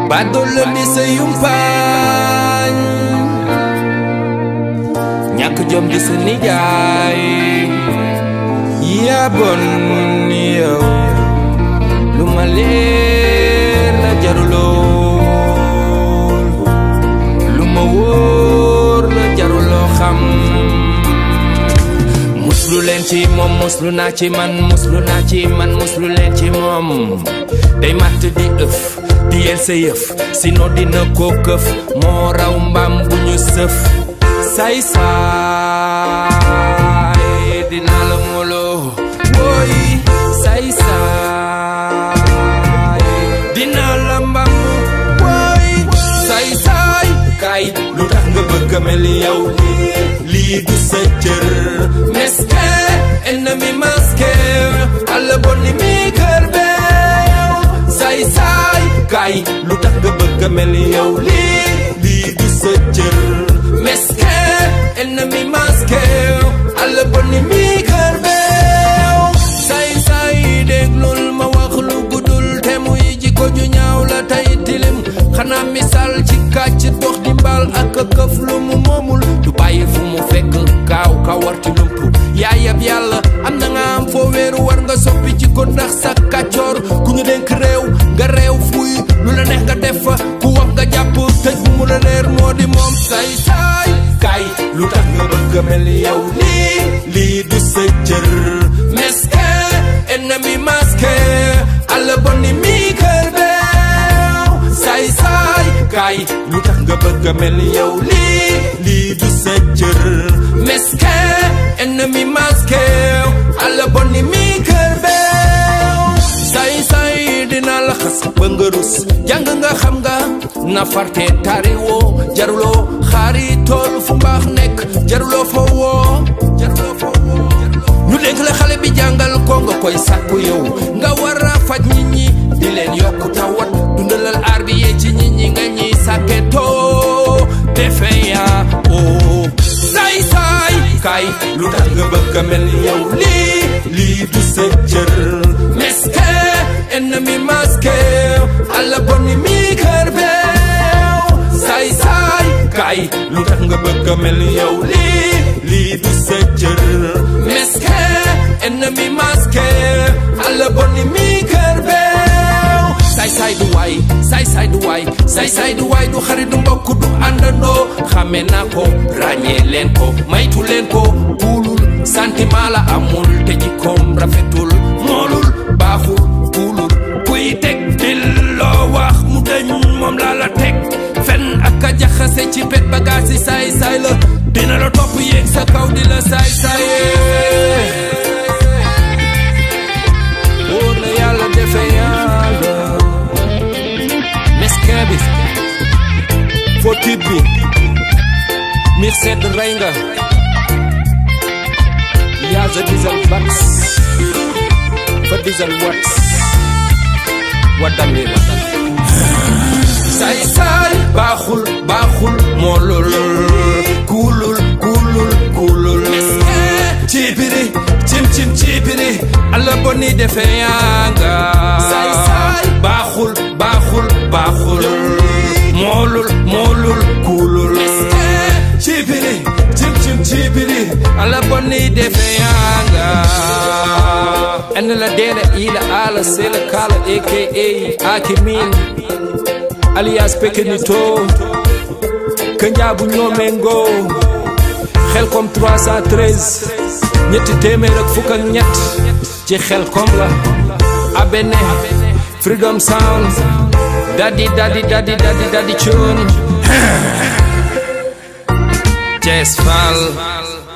badoolo di sa yumpaañ ñàkk jom di sa nijaay yaa bon yow lu ma leer la jaruloo lu ma wóor la jaruloo xam muslu leen ci moom muslu naa ci man muslu naa ci man muslu leen ci moom day matt di ëf di yel sa yëf sino dina ko këf moo raw mbaam bu ñu sëf say saay dina la moloo woy say saay dina la mbam woy say saay kay lu tax nga bëgg a mel yow lii du sa cër meske ennemi masqué alla bonni mi kër beew say saay kay lu tax nga bëgg a mel yow lii lii du sa cër meske ennemi masqué alla bonni mi kër beew say saay déglul ma wax lu guddul te muy jikko ju ñaaw la tey tilim xanaa misaal ci kàcc dox di mbaal ak këf lu mu moomul du bàyyi fu mu fekk kaaw kawar ci lump yaayab yàlla am na nga am foo wéeru war nga soppi jikko ndax sa kàccoor ku ñu dénk réew nga réew fuy lu la neex nga def fa ku wax nga jàpp tëj bu mu la leer moo di moom say saay kay lu tax nga bëgg a mel yow lii lii du sa cër meske ennemi masqué alla bonni mi kër beew say saay kay lu tax nga bëgg a mel yow lii lii du sa cër meske ennemi masqué alla bonni mi kër beew say say dina la xas ba nga rus jàng nga xam nga na farte tari woo jaruloo xaari tool fu mbaax nekk jaruloo fa woo jaruloo fa woo ñu dénk la xale bi jàngal ko nga koy sàkku yow nga war a faj nit ñi di leen yokk tawat dundalal aar bi yee ci nit ñi nga ñiy sàkke too defe yaa oo say saay kay lu tax nga bëgg a mel yow lii lii du sa cër meske ennemi masqué alla bonni mi kër beew say saay kay lu tax nga bëgg a mel yow lii lii du sa cër meske ennemi masqué alla bonni mi kër beew say saay du waay say saay du waay say saay du waay du xarit du mbokk du àndandoo xame naa ko ràññee leen ko maytu leen ko kuulul sentiment la amul te jikkoom rafetul moolul baaxul kuulul kuy teg dil loo wax mu dëñ moom laa la teg fen ak a jaxase ci pet bagaas yi saay saay la dina la topp yéeg sa kaw di la saay saay wóor na yàlla defe yàlla meske bi foo tiit bi mir sedd rey nga yaa sa diesel bax fa diesel wat waddam li la saay saay baaxul baaxul moolul kuulul kuulul kuulul cibiri cim cim cibiri alla bonni defe yanga saay saay baaxul baaxul baaxul moolul moolul kuulul cibiri cim cim cibiri alla bonni defe yanga en la dele ila ala sela kala aka akimin alias pekenito kanjaabu ñoomengo xel kom 313 ñetti téeméer ak fukk ak ñett ci xel kom la abene freedom sound dadi dadi dadi dadi dadi cuun Jess Fall